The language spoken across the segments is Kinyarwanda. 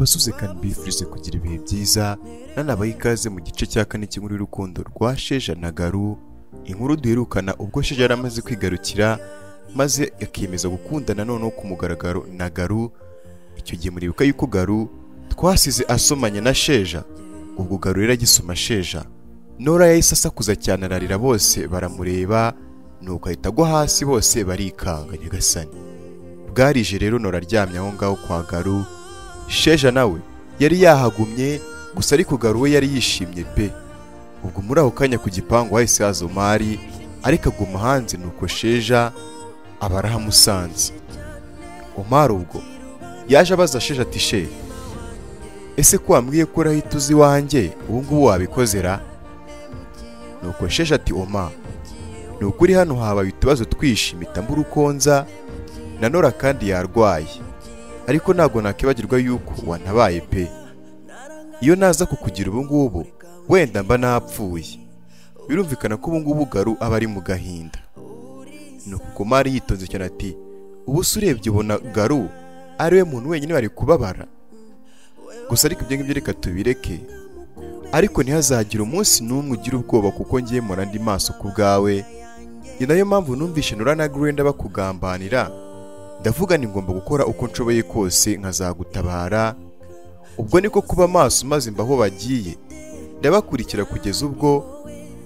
Susan mbifurije kugira ibihe byiza nanabaha ikaze mu gice cya kane cy'inkuru y'urukundo rwa Sheja na Garu inkuru duherukana ubwo Sheja yari amaze kwigarukira maze akiyemeza gukundana noneho ku mugaragaro na Garu icyo gihe muribuka yuko Garu twasize asomanye na Sheja ubwo Garu rero agisoma Sheja Nora yahise asakuza cyane ararira bose baramureba nuko ahita agwa hasi bose barikanga nyagasani bwarije rero Nora aryamye aho ngaho kwa Garu Sheja nawe yari yahagumye gusa ariko Garu we yari yishimye pe ubwo muri ako kanya ku gipangu hahise haza Omari ariko aguma hanze nuko Sheja aba arahamusanze Omari ubwo yaje abaza Sheja ati she ese ko wambwiye ko urahita uzi iwanjye ubu ngubu wabikoze ra nuko Sheja ati Oma ni ukuri hano habaye utubazo twishimita mbura ukonza na Nora kandi yarwaye ariko ntabwo nakibagirwa yuko wanabaye pe iyo naza kukugira ubu ngubu wenda mba napfuye birumvikana ko ubu ngubu garu aba ari mu gahinda ni uko mari yitonze cyane ati ubu se urebye ubona garu ari we muntu wenyine wari kubabara gusa ariko ibyo ngibyo reka tubireke ariko ntihazagire umunsi n'umwe ugira ubwoba kuko ngiye mura andi maso ku bwawe ni nayo mpamvu numvishe nura na gurenda bakugambanira ndavuga ni ngomba gukora uko nshoboye kose nkazagutabara ubwo niko kuba maso maze mba aho bagiye ndabakurikira kugeza ubwo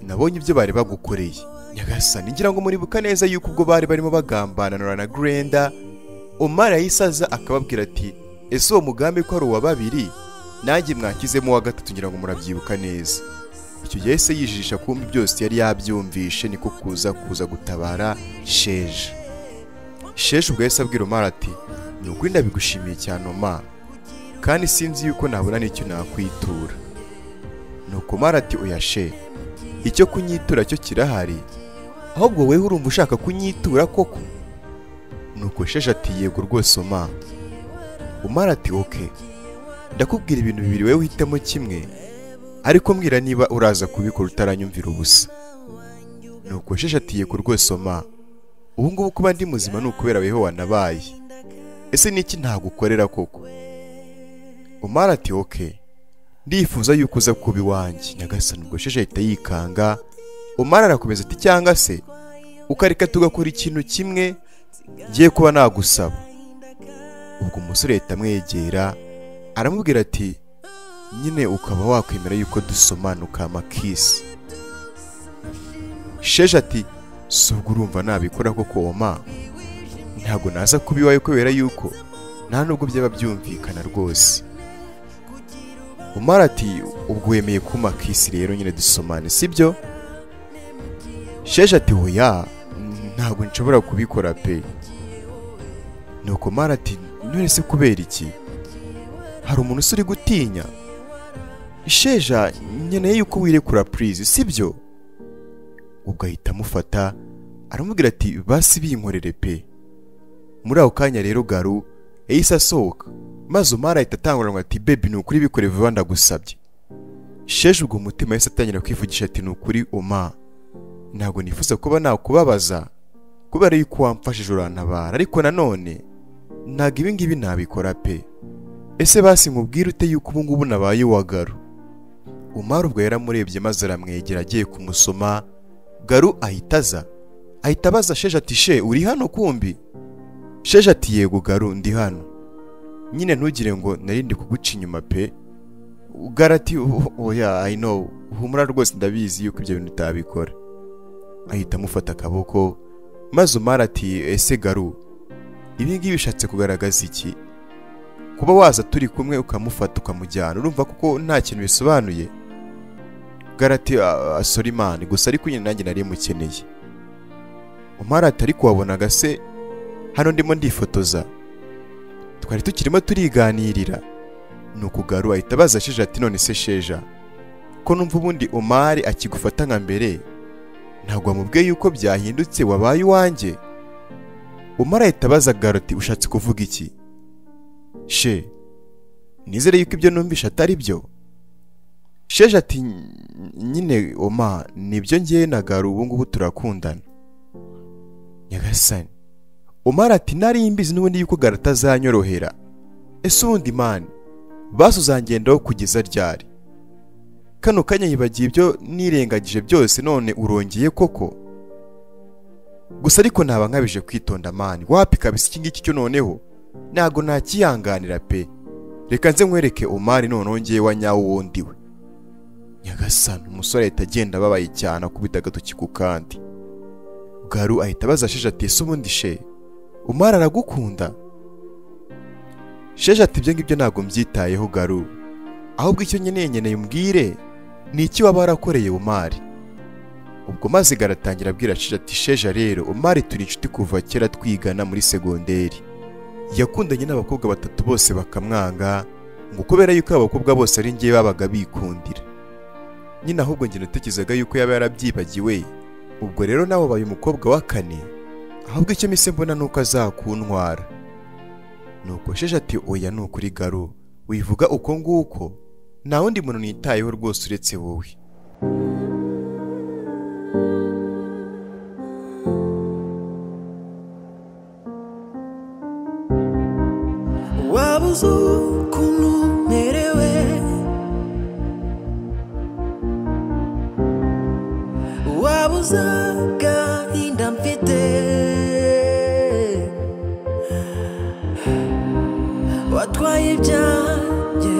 nabonye ibyo bari bagukoreye nyagasani ngira ngo muribuka neza yuko ubwo bari barimo bagambananura na Grenda Omar yayisaza akababwira ati ese uwo mugambi ko ari uwa babiri nanjye mwakizemo uwa gatatu ngira ngo murabyibuka neza icyo gihe yahise yijijisha kumbi byose yari yabyumvishe niko kuza kuza gutabara sheje sheshe ubwo yahise abwira Omar ati ni ukuri ndabigushimiye cyane Omar kandi sinzi yuko nabona n'icyo nakwitura nuko Omar ati oya she icyo kunyitura cyo kirahari ahubwo wowe urumva ushaka kunyitura koko nuko sheshe ati yego rwose Omar Omar ati oke ndakubwira ibintu bibiri wowe uhitamo kimwe ariko mbwira niba uraza kubikora utaranyumvira ubusa nuko sheshe ati yego rwose Omar ubu ngubu kuba ndi muzima ni ukubera weho wanabaye ese niki ntagukorera koko umara ati oke ndifuza yuko uza kuba iwanjye nyagasani ubwo sheje ahita yikanga umara arakomeza ati cyangwa se ukareka tugakora ikintu kimwe ngiye kuba nagusaba ubwo umusore ahita amwegera aramubwira ati nyine ukaba wakwemera yuko dusomanuka amakisi sheje ati si ubwo urumva nabikora koko oma ntabwo naza kuba iwawe kubera yuko nta nubwo byaba byumvikana rwose umara ati ubwo wemeye kuma kisi rero nyine dusomane sibyo sheje ati hoya ntabwo nshobora kubikora pe nuko mara ati none se kubera iki hari umuntu usuri gutinya sheja nkeneye yuko wirekura purize sibyo ubwo ahita amufata aramubwira ati basi binkorere pe muri ako kanya rero garu yahise asohoka maze umara ahita atanguranwa ati bebi ni ukuri bikore vuba ndagusabye sheje ubwo umutima yahise atangira kwivugisha ati ni ukuri oma ntabwo nifuza kuba nakubabaza kubera yuko wamfashije urantabara ariko nanone ntabwo ibi ngibi nabikora pe ese basi nkubwire ute yuko ubu ngubu nabaye uwa garu umara ubwo yaramurebye maze aramwegera agiye kumusoma garu ahita aza ahita abaza sheje ati she uri hano kumbi sheje ati yego garu ndi hano nyine ntugire ngo narinde kuguca inyuma pe gara ati oya i know humura rwose ndabizi yuko ibyo bintu utabikora ahita amufata akaboko maze umara ati ese garu ibi ngibi bishatse kugaragaza iki kuba waza turi kumwe ukamufata ukamujyana urumva kuko nta kintu bisobanuye garati asora imana gusa ariko nyine nanjye nari mukeneye umara atari kuwabonaga se hano ndimo ndifotoza twari tukirimo turiganirira ni ukugaru ahita abaza sheja ati none se sheja ko numva ubundi umari akigufata nka mbere ntabwo wamubwiye yuko byahindutse wabaye uwanjye umara ahita abaza garoti ushatse kuvuga iki she nizere yuko ibyo numvisha atari byo sheje ati nyine oma nibyo ngiye na garu ubu ngubu turakundana nyagasani omara ati nari mbizi n'ubundi yuko garu atazanyorohera ese ubundi mani basuzangendaho kugeza ryari kano kanya yibagiye ibyo nirengagije byose none urongeye koko gusa ariko naba nkabije kwitonda mani wapi kabisa iki ngiki cyo noneho ntago nakiyanganira pe reka nze nkwereke omari none wongeye wa nyawo wundi we nyagasani umusore ahita agenda ababaye cyane akubita agatoki ku kandi garu ahita abaza sheje ati ese ubundi she umari aragukunda sheje ati ibyo ngibyo ntabwo mbyitayeho garu ahubwo icyo nkeneye nkeneye umbwire ni iki waba warakoreye umari ubwo maze garatangira abwira sheje ati sheja rero umari turi inshuti kuva kera twigana muri segonderi yakundanye n'abakobwa batatu bose bakamwanga ngo kubera yuko abo bakobwa bose ari ngewe babaga bikundira nyine ahubwo njye natekerezaga yuko yaba yarabyibagiwe ubwo rero nawe ubaye umukobwa wa kane ahubwo icyo mise mbona ni uko azakuntwara nuko sheje ati oya ni ukuri garo wivuga uko nguko nta wundi muntu nitayeho rwose uretse wowe wabuze ukuntu merewe wabuze agahinda mfite watwaye ibyanjye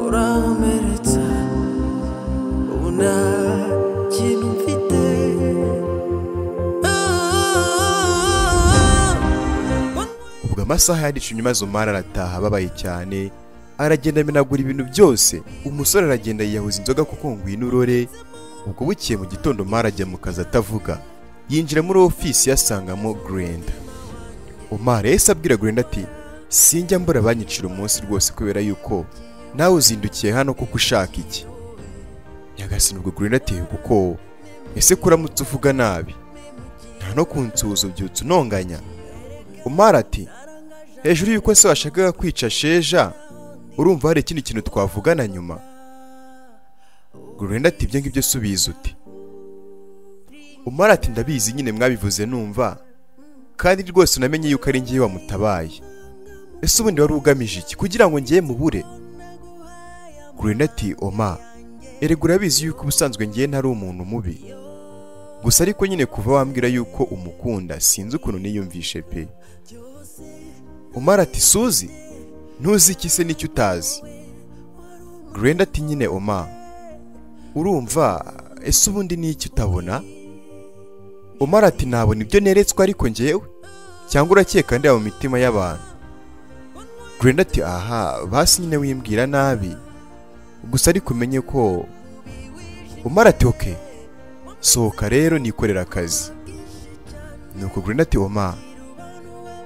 urankomeretsa ubu nta kintu mfite Ah, ubwo amasaha yanditse inyuma zumara arataha ababaye cyane aragenda amenagura ibintu byose umusore aragenda yiyahuza inzoga kuko ngwino urore ubwo bukiye mu gitondo mara ajya mu kazi atavuga yinjira muri ofisi yasangamo Grenda Omar yahise abwira Grenda ati sinjya mbura banyicira umunsi rwose kubera yuko nawe uzindukiye hano kuko ushaka iki nyagasini ubwo Grenda ati kuko ese kuramutse uvuga nabi nta no kunsuhuza ubyutse unonganya umara ati hejuru y'uko se washakaga kwica sheja urumva hari ikindi kintu twavugana nyuma gurenda ati ibyo ngibyo subiza uti umara ati ndabizi nyine mwabivuze numva kandi rwose unamenye yuko ari ngewe wamutabaye ese ubundi wari ugamije iki kugira ngo ngewe mubure gurenda ati oma erega urabizi yuko ubusanzwe ngewe ntari umuntu mubi gusa ariko nyine kuva wambwira yuko umukunda sinzi ukuntu niyumvishe pe umara ati suzi ntuzi iki se n'icyo utazi Grenda ati nyine oma urumva ese ubundi ni iki utabona umara ati nabona ibyo neretswe ariko ngewe cyangwa urakeka ndeba mu mitima y'abantu Grenda ati aha basi nyine wimbwira nabi gusa ariko umenye ko umara ati oke sohoka rero nikorera akazi nuko Grenda ati oma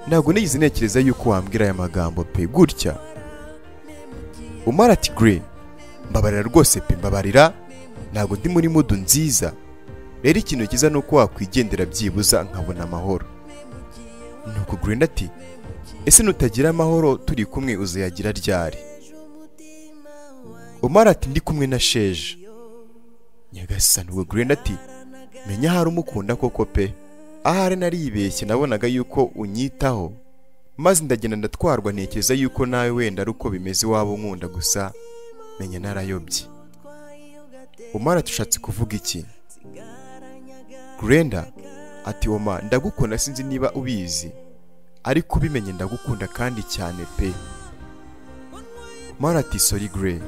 ntabwo nigeze ntekereza yuko wambwira aya magambo pe gutya umara ati gure mbabarira rwose pe mbabarira ntabwo ndi muri mudu nziza rero ikintu cyiza ni uko wakwigendera byibuza nkabona amahoro nuko Grenda ati ese nutagira amahoro turi kumwe uzayagira ryari umara ati ndi kumwe na sheja nyagasani ubwo Grenda ati menya ahari umukunda koko pe ahari naribeshye nabonaga yuko unyitaho maze ndagenda ndatwarwa ntekereza yuko nawe wenda ari uko bimeze waba unkunda gusa menya narayobye umara tushatse kuvuga iki Grenda ati oma ndagukunda sinzi niba ubizi ariko ubimenye ndagukunda kandi cyane pe mara ati sori gure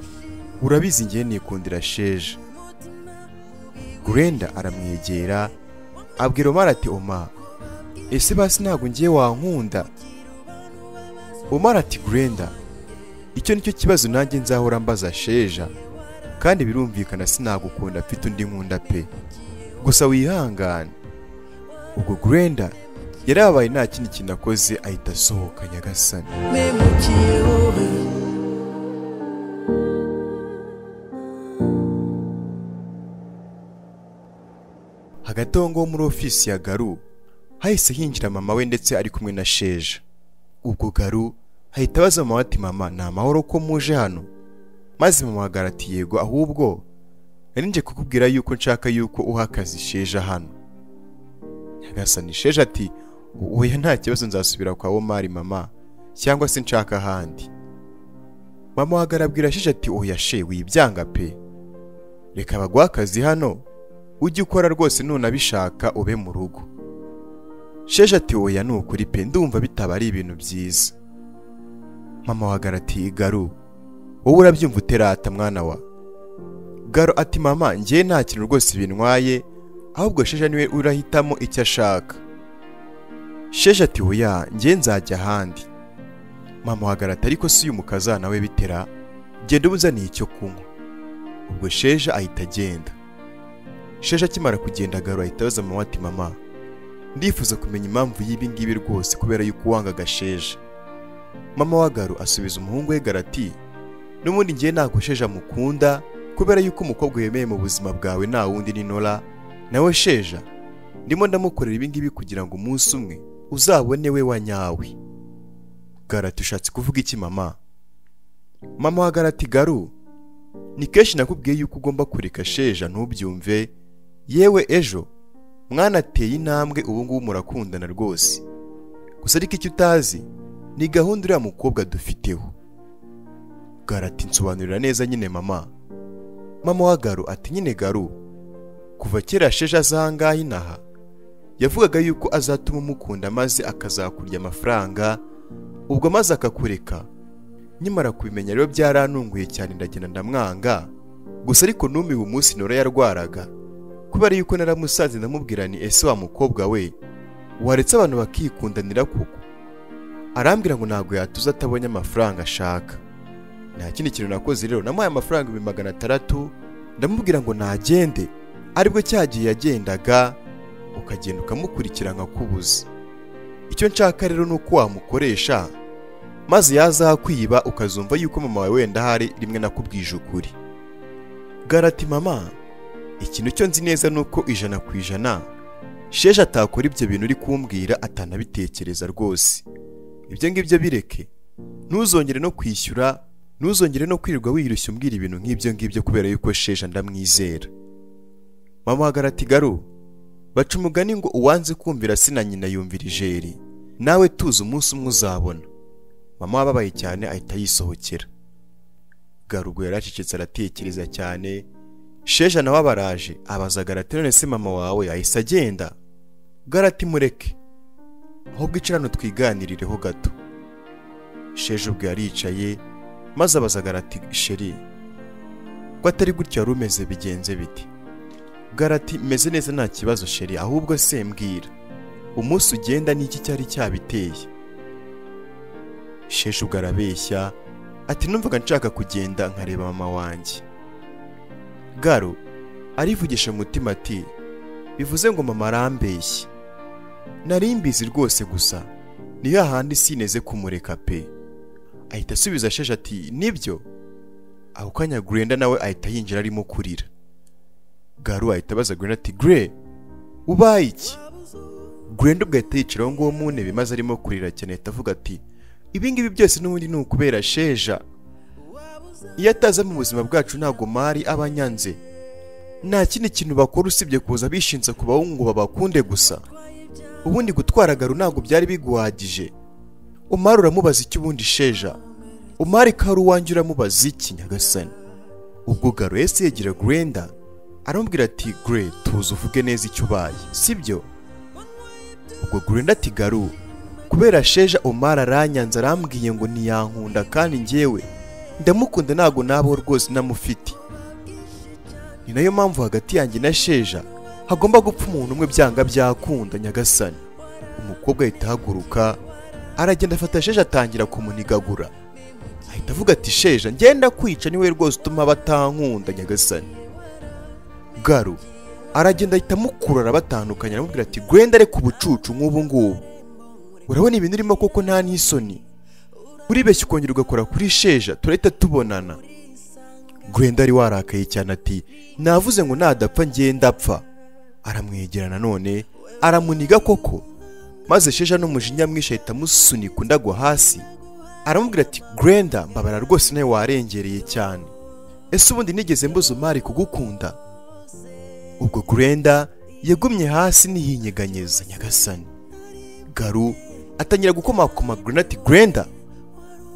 urabizi ngewe nikundira sheja Grenda aramwegera abwira Omar ati Oma ese basi ntabwo ngiye wankunda Omar ati Grenda icyo nicyo kibazo nanjye nzahora mbaza sheja kandi birumvikana sinagukunda mfite undi nkunda pe gusa wihangane ubwo Grenda yarabaye nta kindi kintu akoze ahita asohoka nyagasani memukiye wowe hagati aho ngaho muri ofisi ya garu hahise hinjira mama we ndetse ari kumwe na sheja ubwo garu ahita abaza mama we ati mama ni amahoro ko muje hano maze mama agara ati yego ahubwo nari nje kukubwira yuko nshaka yuko uha akazi sheja hano nyagasani sheja ati oya nta kibazo nzasubira kwa omari mama cyangwa se nshaka ahandi mama wagarabwira ashije ati oya she wibyanga pe reka baguhe akazi hano ujye ukora rwose nunabishaka ube mu rugo sheje ati oya ni ukuri pe ndumva bitaba ari ibintu byiza mama wa Garo ati garu wowe urabyumva uterata mwana wa garo ati mama njye nta kintu rwose bintwaye ahubwo sheje niwe urahitamo icyo ashaka sheje ati oya njye nzajya ahandi mama wa Garo ati ariko si uyu mukazana we bitera genda ubuzaniye icyo kunywa ubwo sheje ahita agenda sheje akimara kugenda garo ahita abaza mama ati mama ndifuza kumenya impamvu y'ibi ngibi rwose kubera yuko wanga agasheje mama wa garo asubiza umuhungu we garati n'ubundi ngiye ntabwo sheje amukunda kubera yuko umukobwa wemeye mu buzima bwawe nta wundi ni nora nawe sheja ndimo ndamukorera ibi ngibi kugira ngo umunsi umwe uzabone we wa nyawe garati ushatse kuvuga iki mama mama wa garati garu ni kenshi nakubwiye yuko ugomba kureka sheja ntubyumve yewe ejo mwanateye intambwe ubu ngubu murakundana rwose gusa ariko icyo utazi ni gahunda uriya mukobwa dufiteho garati nsobanurira neza nyine mama mama wa garu ati nyine garu kuva kera sheje azangahe inaha yavugaga yuko azatuma umukunda maze akazakurya amafaranga ubwo maze akakureka nyamara kubimenya rero byarantunguye cyane ndagenda ndamwanga gusa ariko n'umiwe umunsi nora yarwaraga kubera yuko naramusanze ndamubwira ni ese wa mukobwa we waretse abantu bakikundanira koko arambwira ngo ntabwo yatuza atabonye amafaranga ashaka nta kindi kintu nakoze rero namuhaye amafaranga ibihumbi magana atandatu ndamubwira ngo nagende aribwo cya gihe yagendaga ukagenda ukamukurikira nkakubuza icyo nshaka rero ni uko wamukoresha maze yazakwiba ukazumva yuko mama wawe wenda hari rimwe nakubwije ukuri garati mama ikintu cyo nzi neza ni uko ijana ku ijana sheje atakora ibyo bintu uri kumbwira atanabitekereza rwose ibyo ngibyo bireke ntuzongere no kwishyura ntuzongere no kwirirwa wirushya umbwira ibintu nk'ibyo ngibyo kubera yuko sheje ndamwizera mama hagarati garu baca umugani ngo uwanze kumvira sina nyina yumvira ijeri nawe tuzi umunsi umwe uzabona mama wababaye cyane ahita yisohokera garugo yaracecetse aratekereza cyane sheja nawe abaraje abaza garati none se mama wawe yahise agenda garati mureke ahubwo icara hano twiganirireho gato sheje ubwo yaricaye maze abaza garati sheri ko atari gutya wari umeze bigenze biti garati meze neza nta kibazo sheri ahubwo se mbwira umunsi ugenda n'iki cyari cyabiteye sheje ubwo arabeshya ati numvaga nshaka kugenda nkareba mama wanjye garo arivugisha umutima ati bivuze ngo mama arambeshye nari mbizi rwose gusa ni hahandi sineze kumureka pe ahita asubiza sheje ati nibyo ako kanya Grenda nawe ahita yinjira arimo kurira garo ahita abaza Grenda ati gure ubaye iki Grenda ubwo ahita yicara aho ngaho mu ntebe maze arimo kurira cyane ahita avuga ati ibingibi byose n'ubundi ni ukubera sheja iyo ataza mu buzima bwacu ntabwo mari aba anyanze nta kindi kintu bakora usibye kuza bishinze ku bahungu babakunde gusa ubundi gutwara garu ntabwo byari biguhagije umari uramubaza icyo ubundi sheja umari kari uwanjye uramubaza iki nyagasani ubwo garu yahise yegera Grenda aramubwira ati gure tuzi uvuge neza icyo ubaye sibyo ubwo Grenda ati garu kubera sheja umara aranyanze arambwiye ngo ntiyankunda kandi ngewe ndamukunda ntabwo nabaho rwose namufite ni nayo mpamvu hagati yanjye na sheja hagomba gupfa umuntu umwe byanga byakunda nyagasani umukobwa ahita ahaguruka aragenda afata sheja atangira kumunigagura ahita avuga ati sheja ngenda kwica niwe rwose utuma batankunda nyagasani garu aragenda ahita amukurura batandukanye aramubwira ati gwenda areka ubucucu nk'ubu ngubu urabona ibintu urimo koko nta n'isoni uribeshya ukongera ugakora kuri sheja turahita tubonana gwenda ari warakaye cyane ati navuze ngo nadapfa ngenda apfa aramwegera nanone aramuniga koko maze sheja n'umujinya mwinshi ahita amusunika undi agwa hasi aramubwira ati gwenda mbabara rwose nawe warengereye cyane ese ubundi nigeze mbuze umari kugukunda ubwo gwenda yagumye hasi nihinyeganyeza nyagasani garu atangira gukomakoma gwenda ati gwenda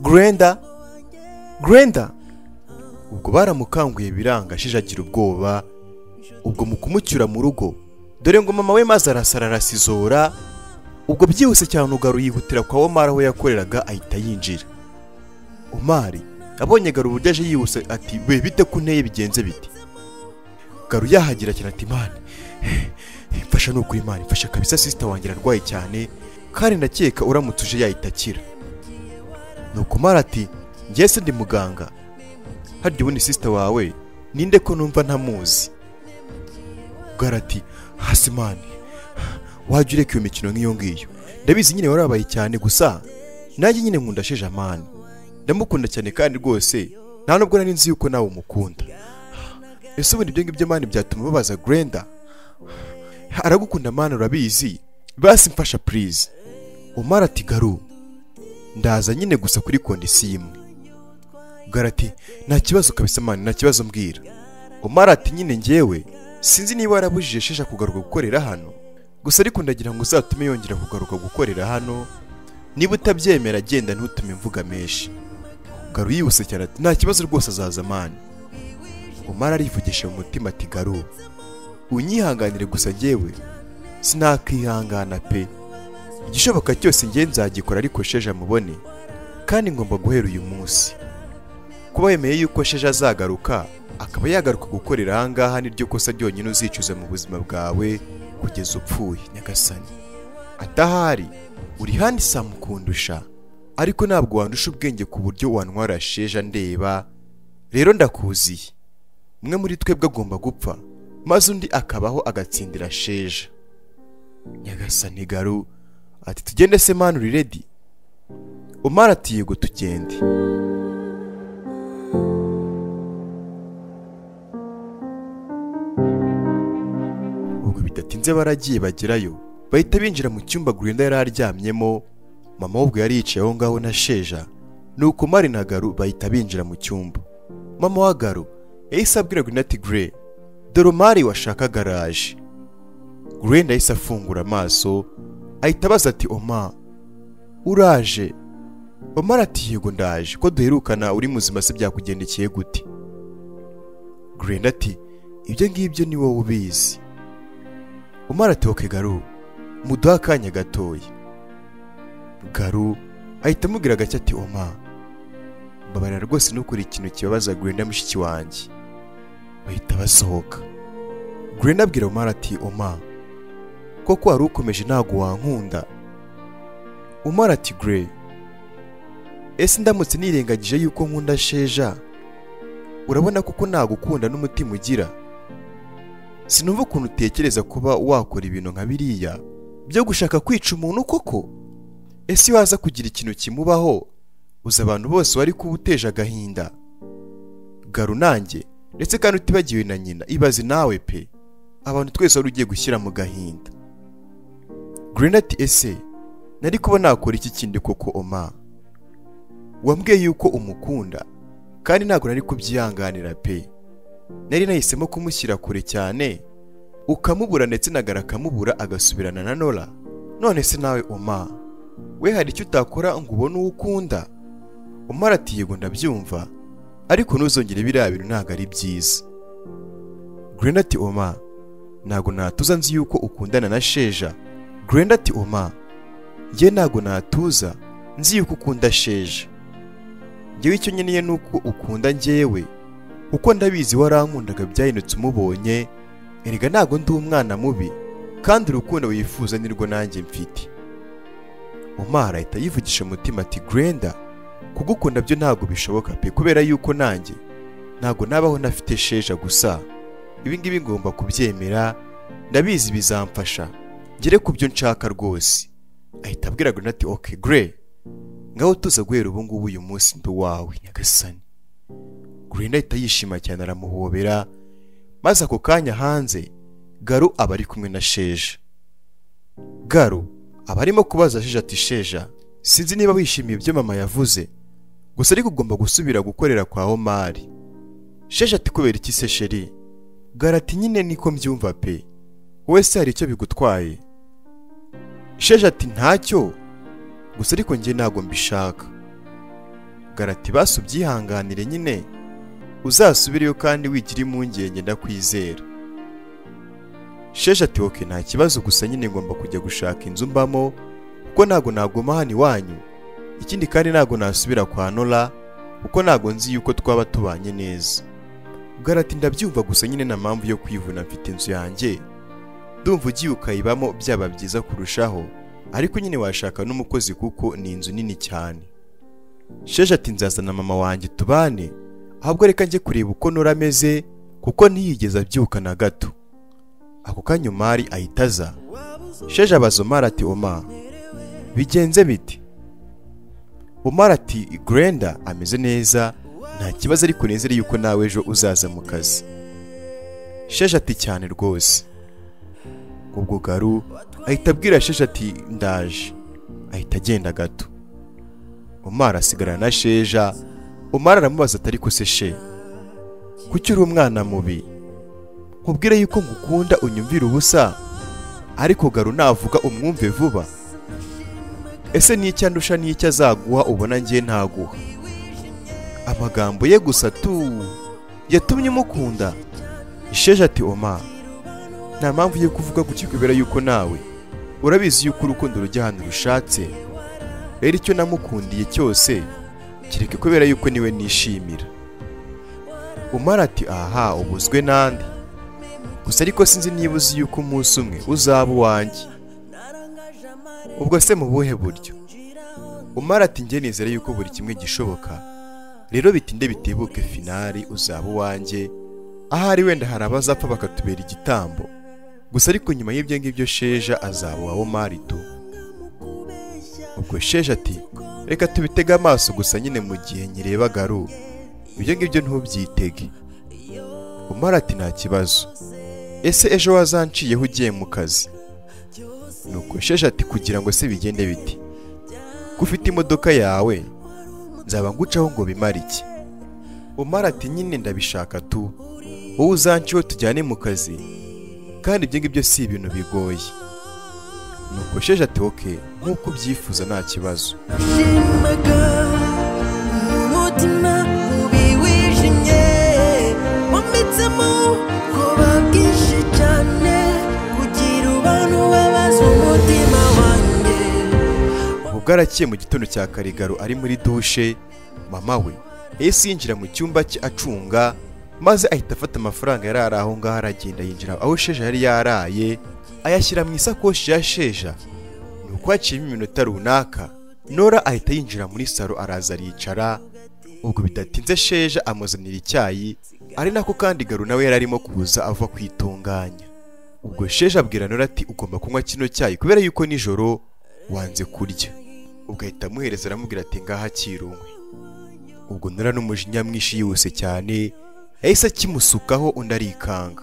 grenda grenda ubwo baramukanguye biranga shije agira ubwoba ubwo mu kumucyura mu rugo dore ngo mama we maze arasara arasizora ubwo byihuse cyane ugaru yihutira kwa omari aho yakoreraga ahita yinjira omari abonye garu uburyo aje yihuse ati we bite ko nteye bigenze bite garu yahagira cyane ati imana mfasha ni ukuri imana mfasha kabisa sisita wanjye ararwaye cyane kandi ndakeka uramutse uje yahita akira nuko omari ati njye se ndi muganga harya ubundi sisita wawe ninde ko numva ntamuzi garati hasi mani wajya ureka iyo mikino nk'iyo ngiyo ndabizi nyine warabaye cyane gusa nanjye nyine nkunda sheje amani ndamukunda cyane kandi rwose nta nubwo nari nzi yuko nawe umukunda ese ubundi ibyo ngibyo mani byatuma babaza grenda aragukunda mani urabizi basi mfasha purize umara ati garu ndaza nyine gusa kuri kondisiyo imwe garati nta kibazo kabisa mani nta kibazo mbwira umara ati nyine ngewe sinzi niba warabujije shesha kugaruka gukorera hano gusa ariko ndagira ngo uzatume yongera kugaruka gukorera hano niba utabyemera genda ntutume mvuga menshi garu yihuse cyane ati nta kibazo rwose azaza mani umara arivugisha mu mutima ati garu unyihanganire gusa ngewe sinakihangana pe igishoboka cyose ngewe nzagikora ariko sheja mubone kandi ngomba guhera uyu munsi kuba wemeye yuko sheje azagaruka akaba yagaruka gukorera ahangaha niryo kosa ryonyine uzicuza mu buzima bwawe kugeza upfuye nyagasani atahari uri handi samukundusha ariko ntabwo wandusha ubwenge ku buryo wantwara sheja ndeba rero ndakuziye umwe muri twebwe agomba gupfa maze undi akabaho agatsindira sheja nyagasani garu ati tugende se mani uri redi umara ati yego tugende ubwo bidatinze baragiye bagerayo bahita binjira mu cyumba Grinda yari aryamyemo mama we ubwo yari yicaye aho ngaho na sheja nuko mari na garu bahita binjira mu cyumba mama wa garu yahise abwira Grinda ati gure dore mari washaka garaje Grinda yahise afungura amaso ahita abaza ati oma uraje omar ati yego ndaje ko duherukana uri muzima se byakugendekeye gute Grinda ati ibyo ngibyo ni wowe ubizi umara atoke garu muduhe akanya gatoya garu ahita amubwira gake ati oma mbabarira rwose nukora ikintu kibabaza Gwenda mushiki wanjye bahita basohoka Gwenda abwira umara ati oma koko wari ukomeje ntago wankunda umara ati gure ese ndamutse nirengagije yuko nkunda sheja urabona koko nagukunda n'umutima ugira sinumva ukuntu utekereza kuba wakora ibintu nka biriya byo gushaka kwica umuntu koko ese iyo waza kugira ikintu kimubaho uzi abantu bose wari kuba uteje agahinda garu nanjye ndetse kandi utibagiwe na nyina ibaze nawe pe abantu twese wari ugiye gushyira mu gahinda Green ati ese nari kuba nakora iki kindi koko oma wambwiye yuko umukunda kandi ntabwo nari kubyihanganira pe nari nahisemo kumushyira kure cyane ukamubura ndetse nagara akamubura agasubirana na nora none se nawe oma we hari icyo utakora ngo ubone uwo ukunda umara ati yego ndabyumva ariko ntuzongere biriya bintu ntabwo ari byiza Grenda ati oma ntabwo natuza nzi yuko ukundana na sheja Grenda ati oma njye ntabwo natuza nzi yuko ukunda sheja njyewe icyo nkeneye ni uko ukunda njyewe uko ndabizi warankundaga byahindutse umubonye erega ntabwo ndi umwana mubi kandi urukundo wifuza nirwo nanjye mfite umara ahita yivugisha umutima ati grenda kugukunda byo ntabwo bishoboka pe kubera yuko nanjye ntabwo nabaho ntafite sheja gusa ibi ngibi ngomba kubyemera ndabizi bizamfasha ngere ku byo nshaka rwose ahita abwira grenda ati oke gre ngaho tuza guhera ubu ngubu uyu munsi ndi uwawe nyagasani Green ahita yishima cyane aramuhobera maze ako kanya hanze Garu aba ari kumwe na Sheja Garu aba arimo kubaza Sheja ati Sheja sinzi niba wishimiye ibyo mama yavuze gusa ariko ugomba gusubira gukorera kwa Omari Sheja ati kubera iki se sheri Garu ati nyine niko mbyumva pe wowe se hari icyo bigutwaye Sheja ati ntacyo gusa ariko njye ntabwo mbishaka garati basi ubyihanganire nyine uzasubireyo kandi wigira impungenge ndakwizera sheshe ati oke nta kibazo gusa nyine ngomba kujya gushaka inzu mbamo kuko ntabwo naguma hano iwanyu ikindi kandi ntabwo nasubira kwa nora kuko ntabwo nzi yuko twaba tubanye neza garati ndabyumva gusa nyine nta mpamvu yo kwivuna mfite inzu yanjye ndumva ugiye ukayibamo byaba byiza kurushaho ariko nyine washaka n'umukozi kuko ni inzu nini cyane sheje ati nzazana mama wanjye tubane ahubwo reka njye kureba uko nora ameze kuko ntiyigeze abyuka na gato ako kanya umari ahita aza sheje abaza umari ati oma bigenze bite umari ati Grenda ameze neza nta kibazo ariko nezere yuko nawe ejo uzaza mu kazi sheje ati cyane rwose ubwo garu ahita abwira sheje ati ndaje ahita agenda gato umara asigarana na sheja umara aramubaza atari ko se she kuki uri umwana mubi nkubwire yuko ngukunda unyumvira ubusa ariko garu navuga umwumve vuba ese n'icyo andusha n'icyo azaguha ubona ngiye ntaguha amagambo ye gusa tu yatumye umukunda isheje ati oma nta mpamvu yo kuvuga ku kikubera yuko nawe urabizi yuko urukundo rujya ahantu rushatse rero icyo namukundiye cyose kereka kubera yuko niwe nishimira umara ati aha ubuzwe n'andi gusa ariko sinzi niba uzi yuko umunsi umwe uzaba uwanjye ubwo se mu buhe buryo umara ati njye nizere yuko buri kimwe gishoboka rero bitinde bitebuke finari uzaba uwanjye ahari wenda hari abazapfa bakatubera igitambo gusa ariko nyuma y'ibyo ngibyo sheja azaba uwawo mari tu ubwo sheje ati reka tubitege amaso gusa nyine mu gihe nyireba garu ibyo ngibyo ntubyitege umara ati nta kibazo ese ejo wazanciyeho ugiye mu kazi nuko sheje ati kugira ngo se bigende biti ko ufite imodoka yawe nzaba ngucaho ngo bimare iki umara ati nyine ndabishaka tu wowe uzanciyeho tujyane mu kazi kandi ibyo ngibyo si ibintu bigoye nuko sheje ati oke nk'uko ubyifuza nta kibazo nashimaga umutima mubi wijimye wometsemo ubwoba bwinshi cyane kugira abantu babaza umutima wanjye ubwo arakiye mu gitondo cya karigaro ari muri dushe mama we yahise yinjira mu cyumba cye acunga maze ahita afata amafaranga yari ari aho ngaho aragenda yinjira aho sheja yari yaraye ayashyira mu isakoshi ya sheja nuko haciyemo iminota runaka nora ahita yinjira muri saro araza aricara ubwo bidatinze sheja amuzanira icyayi ari nako kandi garu nawe yari arimo kuza ava kwitunganya ubwo sheje abwira nora ati ugomba kunywa kino cyayi kubera yuko nijoro wanze kurya ubwo ahita amuhereza aramubwira ati ngaha kirumwe ubwo nora n'umujinya mwinshi yihuse cyane yahise akimusukaho undi arikanga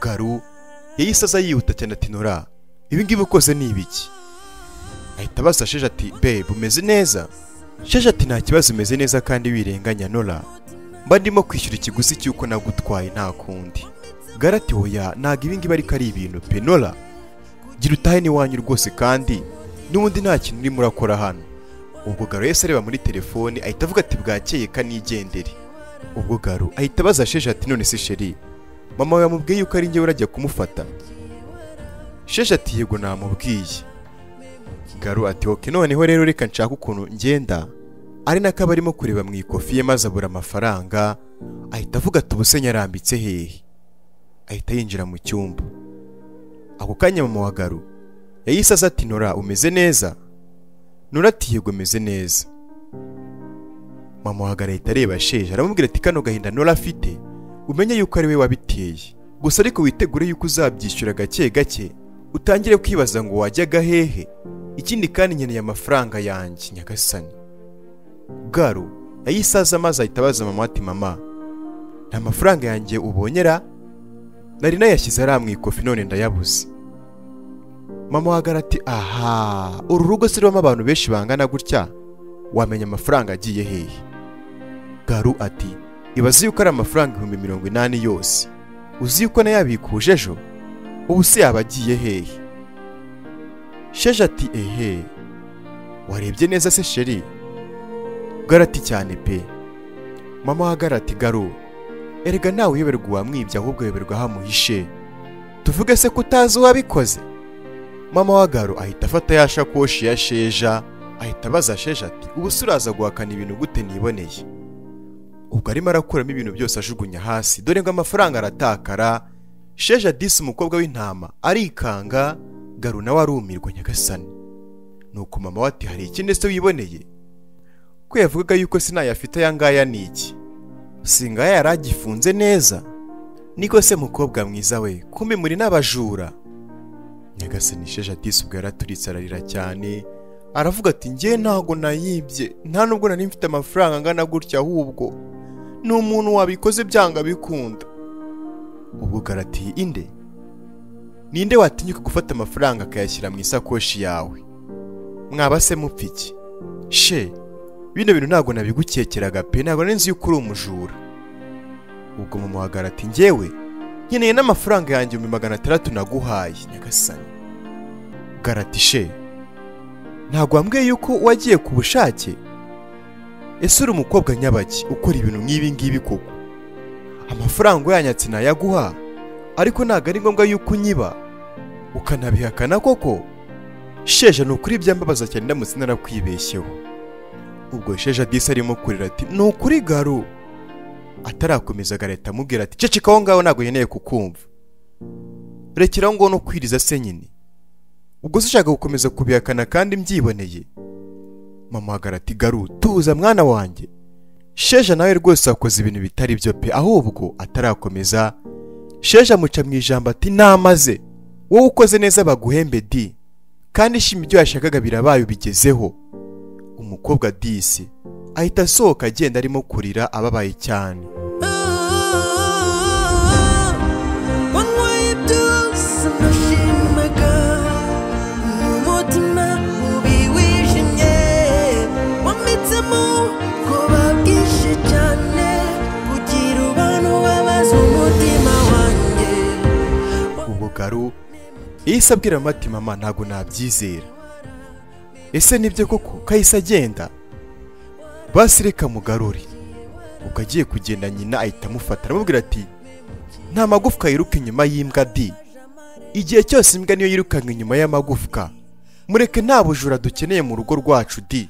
garu yahise aza yihuta cyane ati nora ibi ngibi ukoze ni ibiki ahita abaza sheje ati babe umeze neza sheje ati nta kibazo umeze neza kandi wirenganya nora mba ndimo kwishyura ikiguzi cy'uko nagutwaye nta kundi garati hoya ntabwo ibi ngibi ariko ari ibintu pe nora gira utahe n'iwanyu rwose kandi n'ubundi nta kintu urimo urakora hano ubwo garo yahise areba muri telefoni ahita avuga ati bwakeye kanigendere ubwo garo ahita abaza sheje ati none se sheri mama we yamubwiye yuko ari njyewe urajya kumufata sheje ati yego namubwiye Garu ati oke noneho rero reka nshaka ukuntu ngenda ari nako aba arimo kureba mu ikofi ye maze abura amafaranga ahita avuga ati ubuse nyarambitse hehe ahita yinjira mu cyumba ako kanya mama wa Garu yahise aza ati nora umeze neza nora ati yego ameze neza mama wa Garu ahita areba sheje aramubwira ati kano gahinda nora afite umenye yuko ari we wabiteye gusa ariko witegure yuko uzabyishyura gake gake utangire kwibaza ngo wajyaga hehe ikindi kandi nkeneye amafaranga yanjye nyagasani garu yahise aza maze ahita abaza mama ati mama nta mafaranga yanjye ubonyera nari nayashyize ariya mu ikofi none ndayabuze mama wagara ati aha uru rugo si rubamo abantu benshi bangana gutya wamenya amafaranga agiye hehe garu ati ibaze yuko ari amafaranga ibihumbi mirongo inani yose uzi yuko nayabikuje ejo ubu se yaba agiye hehe sheje ati ehe warebye neza se sheri garati cyane pe mama wa garati garo erega nawe uyoberwa uwamwibye ahubwo uyoberwa aho amuhishe tuvuge se ko utazi uwabikoze mama wa garo ahita afata ya shakoshi ya sheja ahita abaza sheja ati ubu se uraza guhakana ibintu gute niboneye ubwo arimo arakuramo ibintu byose ajugunya hasi dore ngo amafaranga aratakara sheja disi umukobwa w'intama arikanga garo nawe arumirwa nyagasani nuko mama we ati hari ikindi se wiboneye ko yavugaga yuko sinayafite aya ngaya ni iki singaya yari agifunze neza niko se mukobwa mwiza we kumbe muri n'abajura nyagasani sheja disi ubwo yaraturitse ararira cyane aravuga ati njye ntago nayibye nta nubwo nari mfite amafaranga angana gutya ahubwo ni umuntu wabikoze byanga bikunda ubwo garati inde ninde watinyuka gufata amafaranga akayashyira mu isakoshi yawe mwaba se mupfa iki she bino bintu ntabwo nabigukekeraga pe ntabwo nari nzi yuko uri umujura ubwo mama wa garati njyewe nkeneye n'amafaranga yanjye ibihumbi magana atandatu naguhaye nyagasani garati she ntabwo wambwiye yuko wagiye ku bushake ese uri umukobwa nyabaki ukora ibintu nk'ibi ngibi koko amafaranga uyanyatse nayaguha ariko ntabwo ari ngombwa yuko unyiba ukanabihakana koko sheja ni ukuri byambabaza cyane ndamutse narakwibeshyeho ubwo sheja disi arimo kurira ati ni ukuri garo atarakomeza gareta amubwira ati ceceka aho ngaho ntabwo nkeneye kukumva rekeraho ngo no kwiriza se nyine ubwo se ushaka gukomeza kubihakana kandi mbyiboneye mama ahagarara ati garu tuza mwana wanjye sheja nawe rwose wakoze ibintu bitari byo pe ahubwo atarakomeza sheja amuca mu ijambo ati namaze wowe ukoze neza baguhembe di kandi shima ibyo yashakaga birabaye ubigezeho umukobwa disi ahita asohoka agenda arimo kurira ababaye cyane wanyweye byose nashimaga umutima ubi wijimye wometsemo ubwoba bwinshi cyane kugira abantu babaza umutima wanjye ubwo garu yahise abwira mama ati mama ntabwo nabyizera ese nibyo koko kahise agenda basi reka mugarure ubwo agiye kugenda nyina ahita amufata aramubwira ati nta magufwa yiruka inyuma y'imbwa di igihe cyose imbwa niyo yirukanka inyuma y'amagufwa mureke nta bujura dukeneye mu rugo rwacu di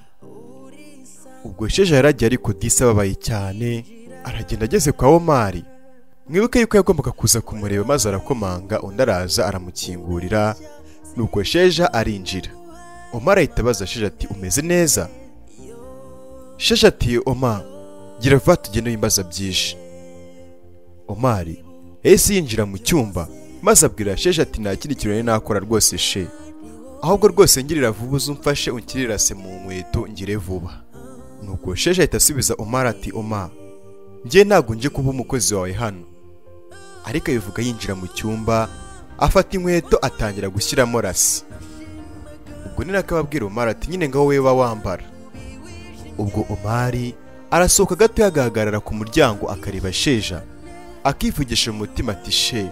ubwo sheja yaragiye ariko disi ababaye cyane aragenda ageze kwa omari mwibuke yuko yagombaga kuza kumureba maze arakomanga undi araza aramukingurira nuko sheja arinjira omar ahita abaza sheja ati umeze neza sheja ati oma gira vuba tugende wimbaza byinshi omari yahise yinjira mu cyumba maze abwira sheja ati nta kindi kintu nari nakora rwose she ahubwo rwose ngirira vuba uze umfashe unkirirase mu nkweto ngire vuba nuko sheja ahita asubiza omar ati oma njye ntabwo nje kuba umukozi wawe hano ariko abivuga yinjira mu cyumba afata inkweto atangira gushyiramo rasi ubwo ni nako ababwira omari ati nyine ngaho wowe uba wambara ubwo omari arasohoka gato agahagarara ku muryango akareba sheja akivugisha mu mutima ati she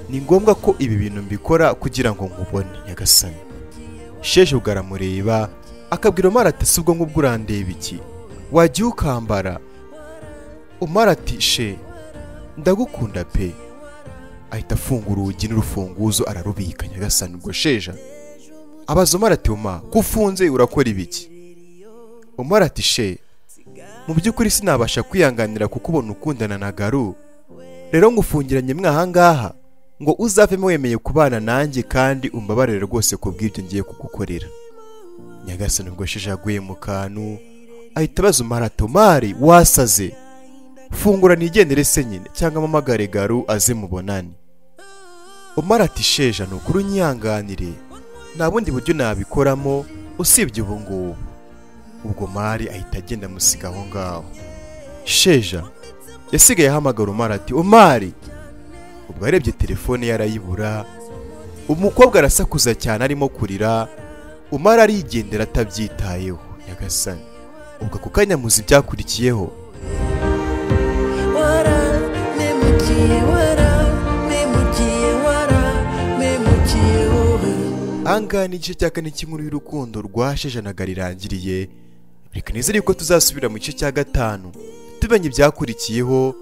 ni ngombwa ko ibi bintu mbikora kugira ngo nkubone nyagasani sheje ubwo aramureba akabwira omari ati si ubwo ngubwo urandeba iki wagiye ukambara umara ati she ndagukunda pe ahita afungura urugi n'urufunguzo ararubika nyagasani ubwo sheja abaza umara ati uma ko ufunze urakora ibiki umara ati she mu by'ukuri sinabasha kwihanganira kuko ubona ukundana na garu rero ngufungiranye mwahangaha ngo uzavemo wemeye kubana nanjye kandi umbabarire rwose ku bw'ibyo ngiye kugukorera nyagasani ubwo sheja yaguye mu kantu ahita abaza umara ati umari wasaze fungura nigendere se nyine cyangwa amamagare garu aze mubonane umara ati sheja ni ukuri unyihanganire nta bundi buryo nabikoramo usibye ubu ngubu ubwo mari ahita agenda amusiga aho ngaho sheja yasigaye ahamagara umara ati umari ubwo yarebye telefone ye arayibura umukobwa arasakuza cyane arimo kurira umara arigendera atabyitayeho nyagasani ubwo ako kanya muzi ibyakurikiyeho wara memukiye wara memukiye wara memukiye wowe Angaha ni igice cya kane cy'inkuru y'urukundo rwa sheja na Gari irangiriye reka nizere yuko tuzasubira mu gice cya gatanu tumenye ibyakurikiyeho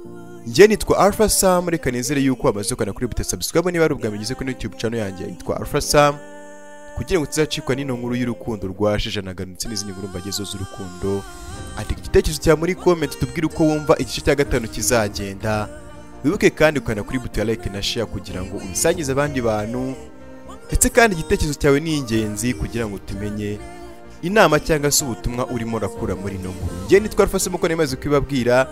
njye nitwa Alpha Sam reka nizere yuko wamaze kugana kuri bita subscribe niba ari ubwa mbere ugeze kuri YouTube channel yanjye yitwa Alpha Sam kugira ngo tuzacikwa n'ino nkuru y'urukundo rwa Sheja na Gano ndetse n'izindi nkuru mbagezo z'urukundo andika igitekerezo cya muri comment tubwire uko wumva igice cya gatanu kizagenda wibuke kandi ukana kuri buto ya like na share kugira ngo ubisangize abandi bantu ndetse kandi igitekerezo cyawe ni ingenzi kugira ngo tumenye inama cyangwa se ubutumwa urimo urakura muri ino nkuru njye nitwa Alpha Sam uko nemaze kubibabwira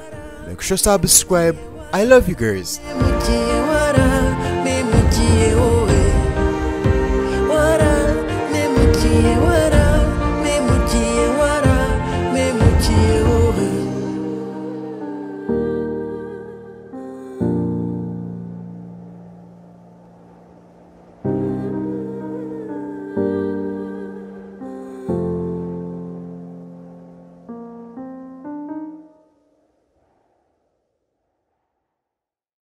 make sure subscribe I love you girls mugiye wara